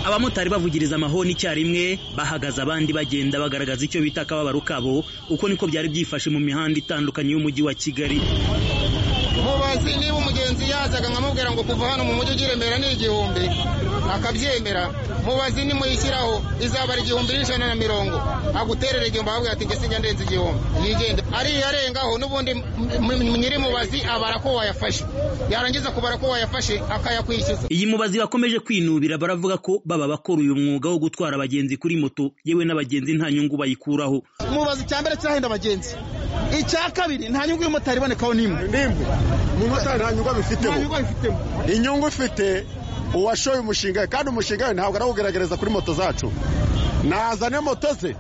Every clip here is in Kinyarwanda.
abamotari bavugiriza amahoni icyarimwe bahagaze abandi bagenda bagaragaza icyo bita akababaro kabo uko niko byari byifashe mu mihanda itandukanye y'umujyi wa kigali mubazi niba umugenzi yazaga nkamubwira ngo kuva hano mu mujyi ugira remera ni igihumbi akabyemera mubazi nimuyishyiraho izaba ari igihumbi n'ijana na mirongo aguterera igihumbi ahabwa ati njye sinjya ndenza igihumbi yigende ariyo arengaho n'ubundi nyir'umubazi abara ko wayafashe yarangiza kubara ko wayafashe akayakwishyuza iyi mubazi bakomeje kwinubira baravuga ko baba bakora uyu mwuga wo gutwara abagenzi kuri moto yewe n'abagenzi nta nyungu bayikuraho umubazi icya mbere kirahenda abagenzi icya kabiri nta nyungu y'umumotari ibonekaho n'imwe nimwe umumotari nta nyungu abifitemo inyungu ufite uwashoye umushinga we kandi umushinga we ntabwo arawugaragariza kuri moto zacu nazane moto ze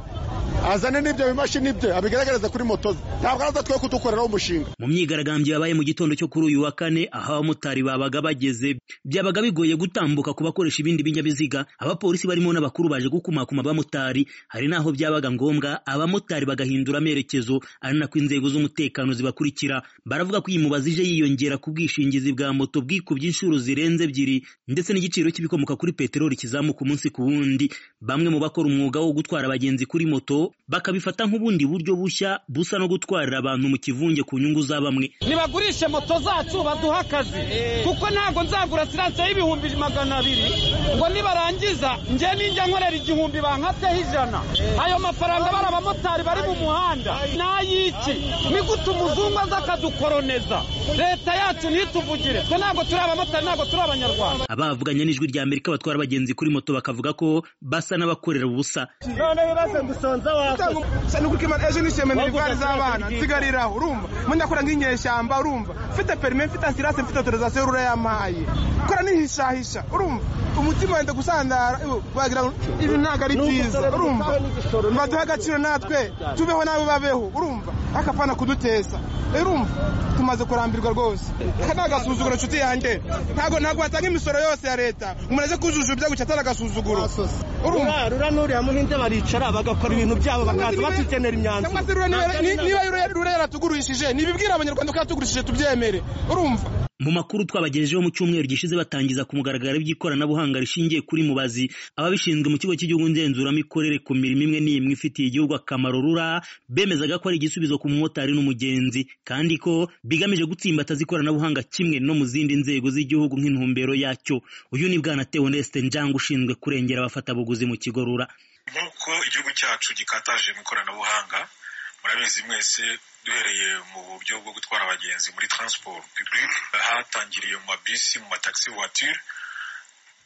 azane n'ibyo bimashini bye abigaragariza kuri moto ze ntabwo araza twe kudukoreraho umushinga mu myigaragambyo yabaye mu gitondo cyo kuri uyu wa kane aho abamotari babaga bageze byabaga bigoye gutambuka ku bakoresha ibindi binyabiziga abapolisi barimo n'abakuru baje gukumakuma abamotari hari n'aho byabaga ngombwa abamotari bagahindura amerekezo ari nako inzego z'umutekano zibakurikira baravuga ko iyi mubazi ije yiyongera ku bwishingizi bwa moto bwikubye inshuro zirenze ebyiri ndetse n'igiciro cy'ibikomoka kuri peteroli kizamuka umunsi ku wundi bamwe mu bakora umwuga wo gutwara abagenzi kuri moto bakabifata nk'ubundi buryo bushya busa no gutwarira abantu mu kivunge ku nyungu za bamwe nibagurishe moto zacu baduha akazi kuko ntabwo nzagura siranse y'ibihumbi magana abiri ngo nibarangiza nge ninjya nkorera igihumbi bankateho ijana ayo mafaranga bari abamotari bari mu muhanda n'ay'iki ni gute umuzungu aza akadukoroneza leta yacu ntituvugire twe ntabwo turi abamotari ntabwo turi abanyarwanda abavuganye n'ijwi rya amerika batwara abagenzi kuri moto bakavuga ko basa n'abakorera ubusa noneho baze gusonza wakoze ni uko ejo nishimiye milivare z'abana nsigariraho urumva mundakora nk'inyeshyamba urumva mfite perime mfite asirase mfite autorizasiyo rura yampaye kora nihishahisha urumva umutima wenda gusandara wagira ibi ntabwo ari byiza urumva baduhe agaciro natwe tubeho nawe babeho urumva akapana kuduteza urumva tumaze kurambirwa rwose aka ni agasuzuguro inshuti yanjye ntabwo ntabwo watanga imisoro yose ya leta umuntu aze kujujuba ibyo guca atari agasuzuguro urumva rura n'uriya muhinde baricara bagakora ibintu byabo bakaza batugenera imyanzuro niba rura yaratugurishije ntibibwira abanyarwanda ko yatugurishije tubyemere urumva mu makuru twabagejejeho mu cyumweru gishize batangiza ku mugaragaro iby'ikoranabuhanga rishingiye kuri mubazi ababishinzwe mu kigo cy'igihugu ngenzuramikorere ku mirimo imwe n'imwe ifitiye igihugu akamaro rura bemezaga ko ari igisubizo ku mumotari n'umugenzi kandi ko bigamije gutsimbataza ikoranabuhanga kimwe no mu zindi nzego z'igihugu nk'intumbero yacyo uyu ni bwana teoneste njanga ushinzwe kurengera abafatabuguzi mu kigo rura nk'uko igihugu cyacu gikataje mu ikoranabuhanga murabizi mwese duhereye mu buryo bwo gutwara abagenzi muri transport publique hatangiriye mu mabisi mu mataxi voiture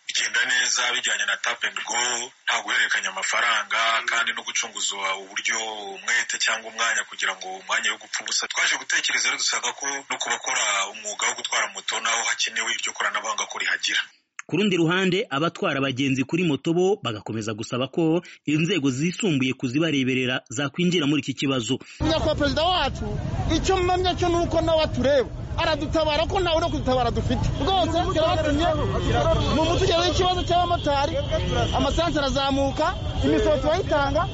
bigenda neza bijyanye na tap and go nta guhererekanya amafaranga kandi no gucunguza uburyo umwete cyangwa umwanya kugira ngo umwanya wo gupfa ubusa twaje gutekereza rero dusanga ko no ku bakora umwuga wo gutwara moto naho hakenewe iryo koranabuhanga ko rihagira ku rundi ruhande abatwara abagenzi kuri moto bo bagakomeza gusaba ko inzego zisumbuye kuzibareberera zakwinjira muri iki kibazo nyakubahwa perezida wacu icyo mpamya cyo ni uko nawe atureba aradutabara ko ntawe no kudutabara dufite rwose turabatumye mu mutugeze ikibazo cy'abamotari amasansi arazamuka imisoro turayitanga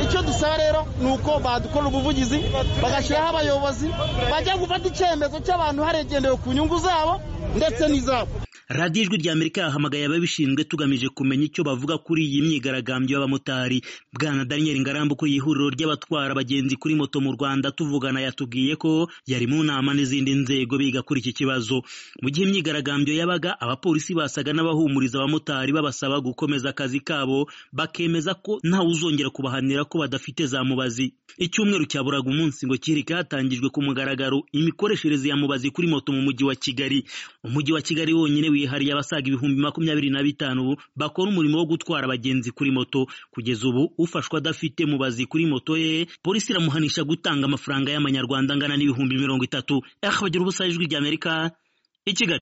icyo dusaba rero ni uko badukora ubuvugizi bagashyiraho abayobozi bajya gufata icyemezo cy'abantu haregendewe ku nyungu zabo ndetse n'izabo radiyo ijwi ry'amerika yahamagaye ababishinzwe tugamije kumenya icyo bavuga kuri iyi myigaragambyo y'abamotari bwana daniel ngarambu ku ihuriro ry'abatwara abagenzi kuri moto mu rwanda tuvugana yatubwiye ko yari mu nama n'izindi nzego biga kuri iki kibazo mu gihe imyigaragambyo yabaga abapolisi basaga n'abahumuriza abamotari babasaba gukomeza akazi kabo bakemeza ko ntawe uzongera kubahanira ko badafite za mubazi icyumweru cyaburaga umunsi ngo kirika hatangijwe ku mugaragaro imikoreshereze ya mubazi kuri moto mu mujyi wa kigali umujyi wa kigali wonyine wihariye abasaga ibihumbi makumyabiri na bitanu bakora umurimo wo gutwara abagenzi kuri moto kugeza ubu ufashwa adafite mubazi kuri moto ye polisi iramuhanisha gutanga amafaranga y'amanyarwanda angana n'ibihumbi mirongo itatu bagira ubusa ijwi ry'amerika i kigali